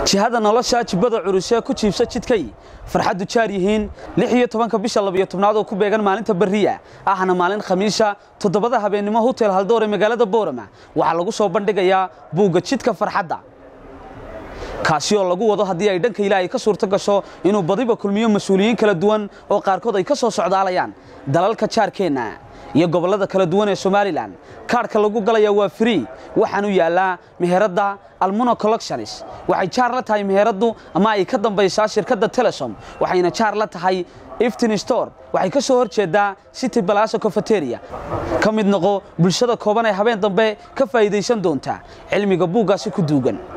jihada nolosha jibbada curusee ku jiibsa jidkay farxaddu jaar yihiin lix iyo tobanka bisha labiyo tobnaad oo ku beegan maalinta berriya ahna maalin khamiisha toddobada habeennimo hotel haldoor ee magaalada boorama waxaa lagu soo bandhigayaa buugga jidka farxadda kaasi oo lagu wado haddii ay dhanka ilaahay ka suurto gasho inuu badiba kulmiyo mas-uuliyiin kala duwan oo qaarkood ay ka soo socdaalayaan dalalka jaarkeenna iyo gobollada kala duwan ee somalilan kaadhka lagu galaya waa free waxaanu yaallaa meheradda almuno collections waxay jaar la tahay meheraddu ama ay ka dambaysaa shirkadda telesom waxayna jaar la tahay iftin store waxay ka soo hor jeedaa city balasa cofeteria ka mid noqo bulshada kooban ee habeen dambe ka faa'iidaysan doonta cilmiga buuggaasi ku duugan